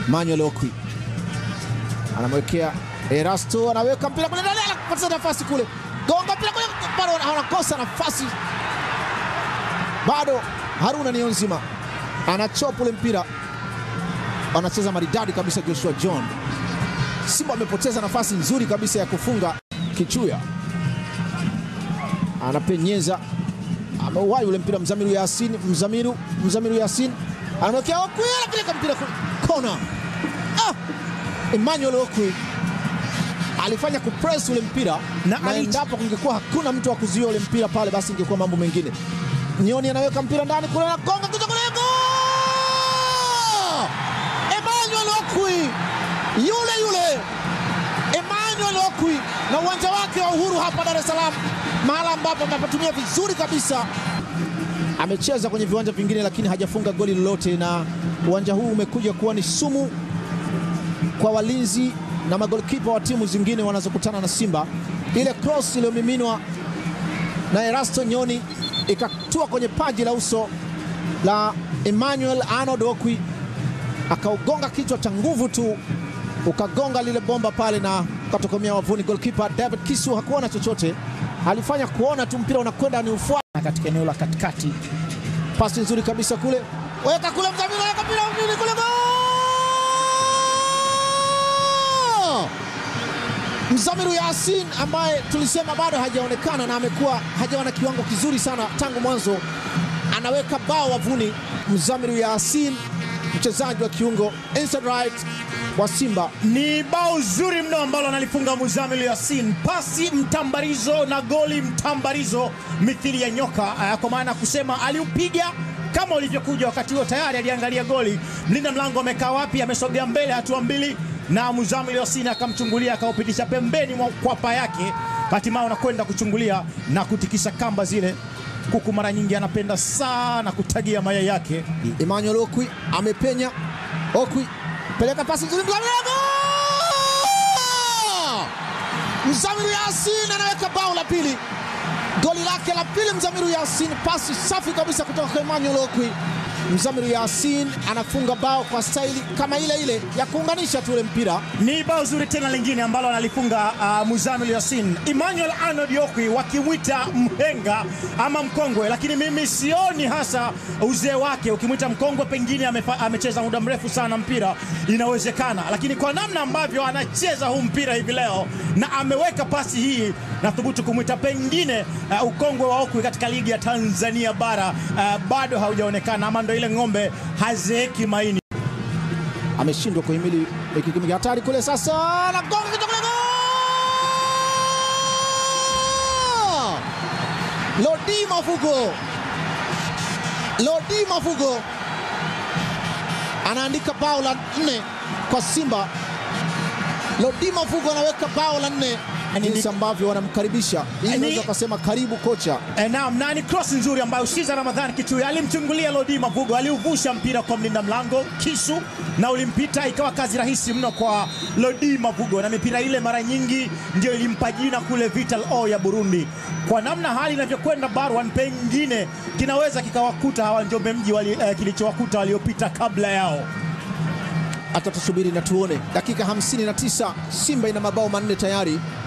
Manuel Okwi anamwekea Erasto, anaweka mpira kule ndani, anapata nafasi kule, gonga mpira kule, bado anakosa nafasi, bado Haruna Niyonzima anachopa ule mpira, anacheza maridadi kabisa. Joshua John Simba amepoteza nafasi nzuri kabisa ya kufunga. Kichuya anapenyeza, ameuwai ule mpira. Mzamiru Yasin, Mzamiru, Mzamiru Yasin anamwekea Okwi, anapeleka mpira kona. Ah, Emmanuel Okwi alifanya kupress ule mpira Na na ali- endapo kungekuwa hakuna mtu wa kuzuia ule mpira pale, basi ingekuwa mambo mengine. Nyoni anaweka mpira ndani kule, anagonga kuja kule, goal! Emmanuel Okwi yule yule Emmanuel Okwi na uwanja wake wa Uhuru hapa Dar es Salaam, mahala ambapo amepatumia vizuri kabisa. Amecheza kwenye viwanja vingine, lakini hajafunga goli lolote, na uwanja huu umekuja kuwa ni sumu kwa walinzi na magolikipa wa timu zingine wanazokutana na Simba. Ile cross iliyomiminwa na Erasto Nyoni ikatua kwenye paji la uso la Emmanuel Arnold Okwi, akaugonga kichwa cha nguvu tu, ukagonga lile bomba pale na ukatokomea wavuni. Golkipa David Kisu hakuona chochote, alifanya kuona tu mpira unakwenda ni ufuata katika eneo la katikati. pasi nzuri kabisa kule, weka kule, Mzamiru weka mpira mjini kule, goal! Mzamiru Yasin ambaye tulisema bado hajaonekana na amekuwa hajawa na kiwango kizuri sana tangu mwanzo, anaweka bao wavuni. Mzamiru Yasin, mchezaji wa kiungo inside right wa Simba, Ni bao zuri mno ambalo analifunga Muzamil Yasin, pasi mtambarizo na goli mtambarizo mithili ya nyoka, eh, kwa maana kusema aliupiga kama ulivyokuja. Wakati huo tayari aliangalia goli, mlinda mlango amekaa wapi, amesogea mbele hatua mbili, na Muzamil Yasin akamchungulia akaupitisha pembeni mwa kwapa yake, hatimaye unakwenda kuchungulia na kutikisa kamba zile. Kuku mara nyingi anapenda sana kutagia mayai yake. Emmanuel Okwi amepenya. Okwi peleka pasi nzuri, Mzamiru goal! Mzamiru Yasin anaweka bao la pili, goli lake la pili Mzamiru Yasin, pasi safi kabisa kutoka kwa Emmanuel Okwi. Mzamiru Yasin anafunga bao kwa staili kama ile ile ya kuunganisha tu ule mpira. Ni bao zuri tena lingine ambalo analifunga uh, Muzamil Yasin. Emmanuel Arnold Okwi wakimwita mhenga ama mkongwe, lakini mimi sioni hasa uzee wake. Ukimwita mkongwe, pengine amefa, amecheza muda mrefu sana mpira, inawezekana, lakini kwa namna ambavyo anacheza huu mpira hivi leo na ameweka pasi hii, nathubutu kumwita pengine uh, ukongwe wa Okwi katika ligi ya Tanzania bara uh, bado haujaonekana, ama ndo ile ng'ombe hazeeki maini. Ameshindwa kuhimili ikikimiki hatari kule, sasa anagonga kichwa kule, goal! Lodi Mafugo, Lodi Mafugo anaandika bao la nne kwa Simba. Lodi Mafugo anaweka bao la nne, Ani- jinsi ambavyo wanamkaribisha, hii Ani- unaweza ukasema karibu kocha. E, naam, na ni cross nzuri ambayo Shiza Ramadhan Kichuya alimchungulia Lodi Mavugo, aliuvusha mpira kwa mlinda mlango Kisu na ulimpita, ikawa kazi rahisi mno kwa Lodi Mavugo, na mipira ile mara nyingi ndio ilimpa jina kule Vital O ya Burundi. Kwa namna hali inavyokwenda, Barwan pengine kinaweza kikawakuta hawa Njombe Mji wali, eh, kilichowakuta waliopita kabla yao. Hata tusubiri na tuone. Dakika 59, Simba ina mabao manne tayari.